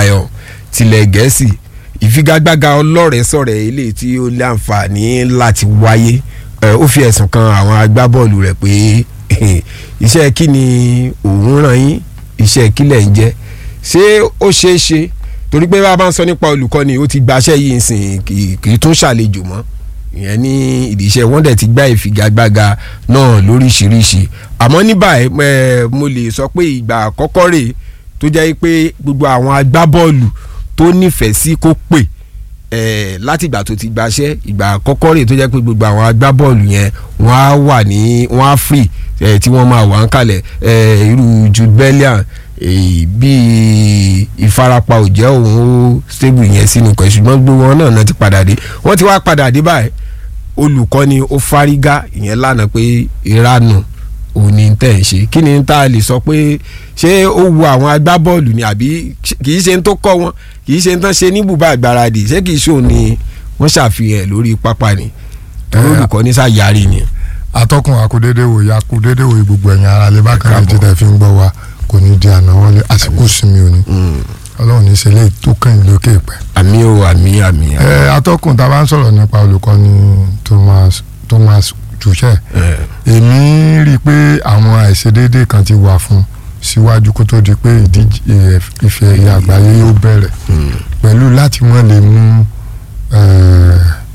Lion tilẹ̀ gẹ̀ẹ́sì ìfigagbága ọlọ́rẹ̀ẹ́sọ̀rẹ̀ eléyìí tí ó láǹfààní láti wáyé ẹ, ó fi ẹ̀sùn kan àwọn agbábọ́ọ̀lù rẹ̀ pé iṣẹ́ kí ni òun ràn yín iṣẹ́ kí lẹ̀ ń jẹ́ ṣé ó ṣeé ṣe torí pé bá a bá ń sọ nípa olùkọ́ni ó ti gbaṣẹ́ yìí sìn kì kì í tún ṣàlejò mọ́ ìyẹn ní ìdíṣẹ́ wọ́n dẹ̀ ti gbá ìfigagbága náà lóríṣiríṣi àmọ́ ní báyìí ẹ, mo lè sọ pé ìgbà àkọ́kọ́ rèé tó jẹ́ pé gbogbo àwọn agbábọ́ọ̀lù tó nífẹ̀ẹ́ sí kó pè ẹ̀ láti ìgbà tó ti gbaṣẹ́ ìgbà àkọ́kọ́ rèé tó jẹ́ pé gbogbo àwọn agbábọ́ọ̀lù yẹn wọ́n á wà ní wọ́n á free ẹ̀ tí wọ́n máa wà ń kalẹ̀ ẹ̀ irú Jude Bellingham èyí bíi ìfarapa ò jẹ́ òun ó stable yẹn sínú kan ṣùgbọ́n gbogbo wọn náà náà ti padà dé wọ́n ti wá padà dé báyìí olùkọ́ni ó fárígá ìyẹn lánàá pé ìranù òní tẹ̀ ń ṣe kí ni tá a lè sọ pé ṣé ó wu àwọn agbábọ́ọ̀lù ni àbí kì í ṣe ń tó kọ́ wọn kì í ṣe ń tán ṣe ní bùbá àgbáradì ṣé kì í ṣòun ni wọ́n ṣàfihàn lórí pápá ni torí Eh, olùkọ́ni ṣàyàrí ni. atọ́kùn akudede wo ya akudede wo gbogbo ẹ̀yìn ara lè bá kan Káàbọ̀. ètò tẹ̀ fi ń gbọ́ wa kò ní di àná wọlé àsìkò sinmi òní ọlọ́run ní sẹ́lẹ̀ tó kàn lókè pẹ́. àmì o àmì àmì. ẹ atọ́kùn tá a bá ń sọ̀rọ̀ nípa olùkọ́ni Thomas Thomas Tuchel ẹ èmi rí i pé àwọn àìṣedéédé kan ti wà fún un síwájú kó tó di pé ìdíje ife ẹ̀yẹ àgbáyé yóò bẹ̀rẹ̀ pẹ̀lú láti wọ́n lè mú ẹ̀,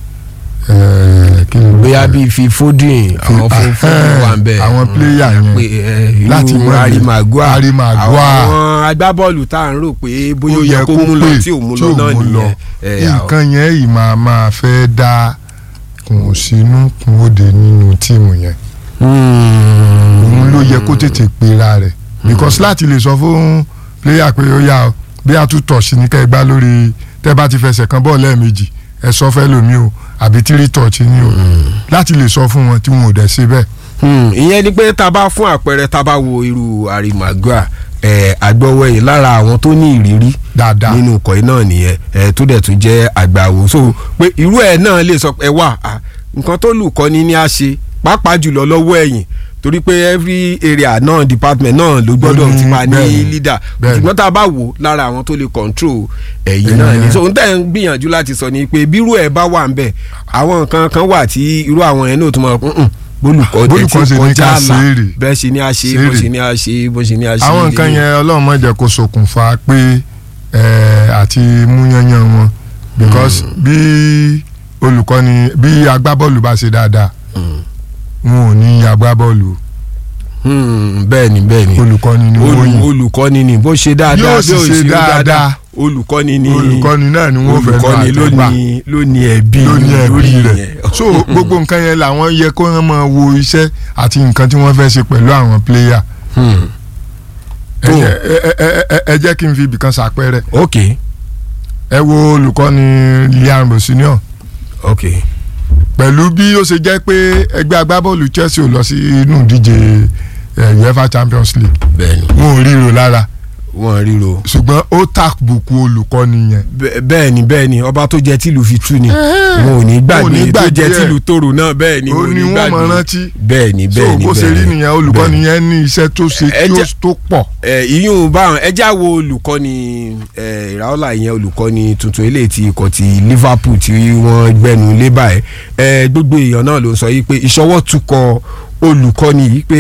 ẹ̀, kí ni bóyá bíi fi Foden àwọn fún Foden wà ń bẹ. àwọn player yẹn pé ẹ, irú láti mọ Harry Maguire Harry Maguire. àwọn agbábọ́ọ̀lù tá à ń rò pé bóyá ó yẹ kó mú lọ tí ò mú lọ náà nìyẹn. ẹ, àwọn- nǹkan yẹn yìí máa máa fẹ́ dá kùn sínú kùn òde nínú tíìmù yẹn òun ló yẹ kó tètè pera rẹ̀ because láti lè sọ fún player pé ó yá o bí a tún tọ̀ sí ní ká ẹ gbá lórí tẹ́ bá ti fẹsẹ̀ kan bọ́ọ̀ lẹ́ẹ̀mejì ẹ sọ fẹ́ lómi o àbí tírí tọ̀ọ̀tì ni o láti lè sọ fún wọn tí wọn ò dẹ̀ ṣe bẹ́ẹ̀. Hmm, ìyẹn ni pé tá a bá fún àpẹẹrẹ tá a bá wo irú Harry Maguire ẹ agbọ́wẹ́yìn lára àwọn tó ní ìrírí dáadáa nínú ikọ̀ yìí náà nìyẹn ẹ tó dẹ̀ tún jẹ́ àgbàwò so pé irú ẹ̀ náà lè sọ pé wà á nǹkan tó lù kọ́ni ní a ṣe pàápàá jùlọ lọ́wọ́ ẹ̀yìn torí pé every area náà department náà ló gbọ́dọ̀ ní- ti máa ní bẹ́ẹ̀ni, leader bẹ́ẹ̀ni. ṣùgbọ́n tá a bá wò lára àwọn tó lè control ẹ̀yìn Ẹ̀yìn náà ni yẹn. so n tẹ́ ń gbìyànjú láti sọ ni pé bírú ẹ̀ bá wà ń bẹ̀ àwọn nǹkan kan wà tí irú àwọn yẹn náà tó máa "Mm-mm, bólùkọ́ Bólùkọ́ tẹ̀ tí ṣe ní kọjá ká àlà ṣe é rè. bẹ́ẹ̀ ṣe ni a ṣe Ṣe é bó rè. ṣe ni a ṣe bó ṣe ni a ṣe àwọn nǹkan lélẹ̀. yẹn ọlọ́run má jẹ́ kó ṣokùnfà pé ẹ̀, àti múyányán wọn because bí olùkọ́ni bí agbábọ́ọ̀lù bá ṣe dáadáa wọn ò ní agbábọ́ọ̀lù Hmm, bẹ́ẹ̀ ni bẹ́ẹ̀ ni olùkọ́ni ni wọ́n Olù- yìn olùkọ́ni ni bó ṣe dáadáa Yóò bí sì ó ṣe ṣe dáadáa dáadáa. olùkọ́ni ni olùkọ́ni náà ni wọ́n fẹ́ olùkọ́ni máa ló tẹ́gbà ní ló ní ẹ̀bí ló ní ẹ̀bí lórí rẹ̀ yẹn. so gbogbo nǹkan yẹn làwọn yẹ kó wọ́n máa wo iṣẹ́ àti nǹkan tí wọ́n fẹ́ ṣe pẹ̀lú àwọn pléyà Hmm, ẹ jẹ́- ẹ- ẹ- ẹ- ẹ jẹ́ kí n fi ibìkan ṣàpẹẹrẹ ok ẹ wo olùkọ́ni Liam Rosinio ok pẹ̀lú bí ó ṣe jẹ́ pé ẹgbẹ́ agbábọ́ọ̀lù Chelsea ò lọ sí inú ìdíje eh, UEFA Champions League bẹ́ẹ̀ ni wọn ò ríro lára wọ́n ríro ṣùgbọ́n ó tàbùkù olùkọ́ni yẹn Bẹ́- bẹ́ẹ̀ ni bẹ́ẹ̀ ni ọba tó jẹ tìlù fi tú ni wọn ò ní Wọn ò ní gbàgbé tó gbàgbé jẹ ẹ̀. tìlù tòrò náà bẹ́ẹ̀ ni ó wọn ò ní ní wọ́n mọ̀ gbàgbé rántí bẹ́ẹ̀ ni so bẹ́ẹ̀ ni bó ṣe rí bẹ́ẹ̀ ni. nìyẹn olùkọ́ni yẹn ní iṣẹ́ tó ṣe Ẹ tó- jẹ́- tó pọ̀ ẹ ìyún báwọn ẹ já wo olùkọ́ni ẹ ìràwọ́lá ìyẹn olùkọ́ni tuntun eléyìí ti ikọ̀ ti Liverpool tí wọ́n gbẹnu lé báyìí ẹ gbogbo èèyàn náà ló ń sọ yìí pé ìṣọwọ́ tukọ̀ olùkọ́ni yìí pé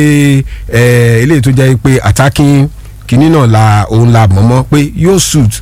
ẹ eléyìí tó jẹ́ pé attacking kìíní náà la òun la mọ̀mọ́ pé yóò suit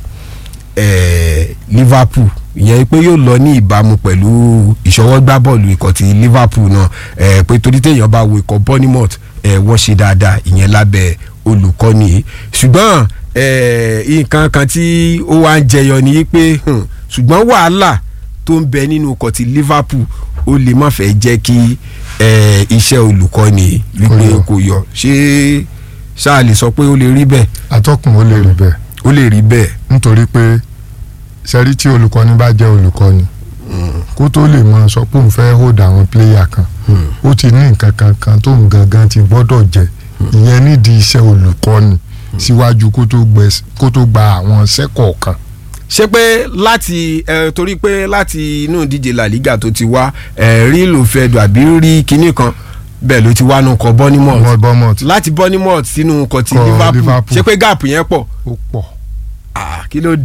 ẹ Liverpool ìyẹn pé yóò lọ ní ìbámu pẹ̀lú ìṣọwọ́gbá bọ́ọ̀lù ikọ̀ ti Liverpool náà ẹ pé torí téèyàn bá wo ikọ̀ Bournemouth ẹ wọ́n ṣe dáadáa ìyẹn lábẹ́ olùkọ́ni yìí ṣùgbọ́n ẹ nǹkan kan tí ó wá ń jẹyọ ni pé hmm, ṣùgbọ́n wàhálà tó ń bẹ nínú ikọ̀ ti Liverpool ó lè má fẹ́ jẹ́ kí ẹ iṣẹ́ olùkọ́ni wípé Kó yọ. kò yọ ṣé ṣáà lè sọ pé ó lè rí bẹ́ẹ̀ atọ́kùn ó lè rí bẹ́ẹ̀ ó lè rí bẹ́ẹ̀ nítorí pé sẹ́rí tí olùkọ́ni bá jẹ́ olùkọ́ni kó tó lè máa sọ pé òun fẹ́ hold àwọn pléyà kan ó ti ní nǹkan kan kan tó ń gangan ti gbọ́dọ̀ jẹ ìyẹn nídìí iṣẹ́ olùkọ́ni síwájú kó tó gbẹ- kó tó gba àwọn iṣẹ́ kọ̀ọ̀kan ṣé pé láti ẹ torí pé láti inú ìdíje La Liga tó ti wá ẹ rí lòfẹ́dù àbí rí kinní kan bẹ́ẹ̀ ló ti wá nù kọ Bournemouth wọ́n bọ́mọ̀ láti Bournemouth sínú kọ ti Kọ Liverpool Liverpool. ṣé pé gáàpù yẹn pọ̀ ó pọ̀ Ah, kí ló